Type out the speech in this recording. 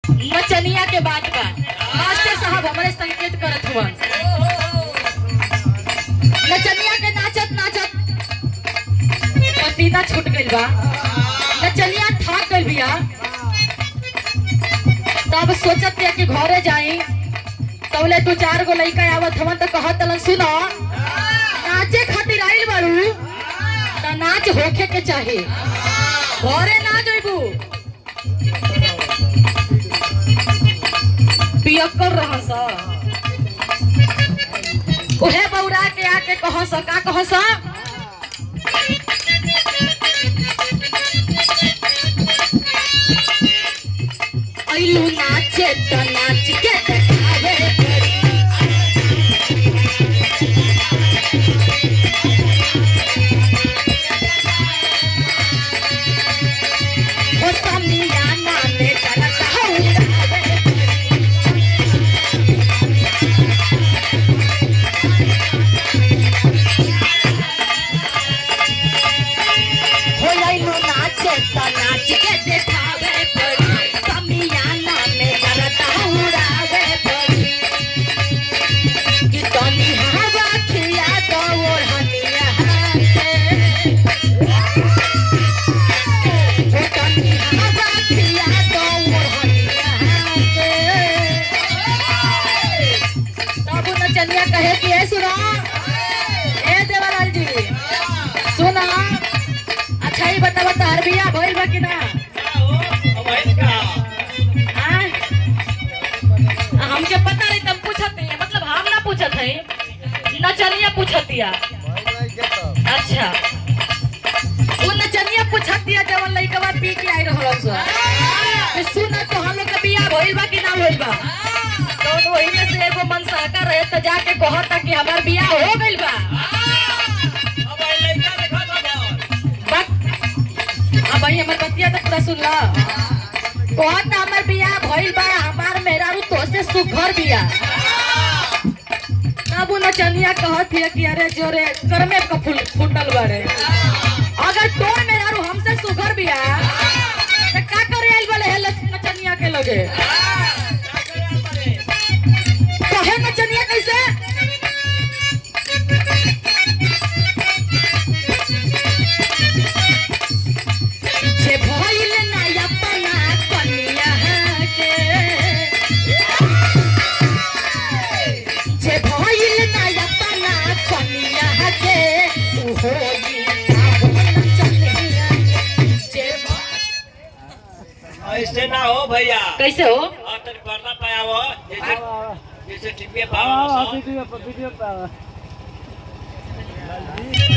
नचनिया के बात बा मास्टर साहब हमारे संकेत करत हुआ नचनिया के नाचत नाचत पसीना छूट गइल बा नचनिया थाक गइल बिया तब सोचत है कि घरे जाई तौले दू चार गो लइका आवत हवन तो कहत तलन सुनो नाचे खातिर आइल बारू त नाच होखे के चाही घरे ना जइबू पियक्कर रह सा उहे बौरा के आके कह सा का कह सा अइलू नाचे त नाच के देखावे पड़ी हो समियाना में करत हौरावे हो अइलू नाचे त नाच के देखावे पड़ी समियाना में करत हौरावे पड़ी कि तनी हवा खिया दो ओढ़निया के चलिया कहे कि ए सुना ए देवालाल जी सुना अच्छा ही बता बता अरबिया भइल बा कि ना हाँ? हमके पता नहीं तब पूछत नहीं मतलब हम ना पूछत है नचनिया पूछत दिया अच्छा वो नचनिया पूछत दिया जवन लइकवा पी के आई रहल सो कि सुन तो हम लोग के बियाह भइल बा कि ना भइल बा तो वही में से एगो मन सहका रहे तो जाके कहता कि हमार बियाह हो गइल बा बक अब भाई हमर बतिया तो पूरा सुन ला कहत हमार बियाह भइल बा हमार मेहरारू तो से सुघर बियाह तब उ नचनिया कहत है कि अरे जोरे करमे का फूल फूटल बारे अगर तोर मेहरारू हमसे सुघर बिया तो का करे आइल वाले है लच- नचनिया के लगे कहे नचनिया कैसे जे भइल ना अपना कनिया के जे भइल ना अपना कनिया के उ होई आपन नचनिया के। जे भ- ऐसे ना हो भैया कैसे हो और तनी पर्दा पाया हो जैसे जैसे टीपी पावा वीडियो पर वीडियो पर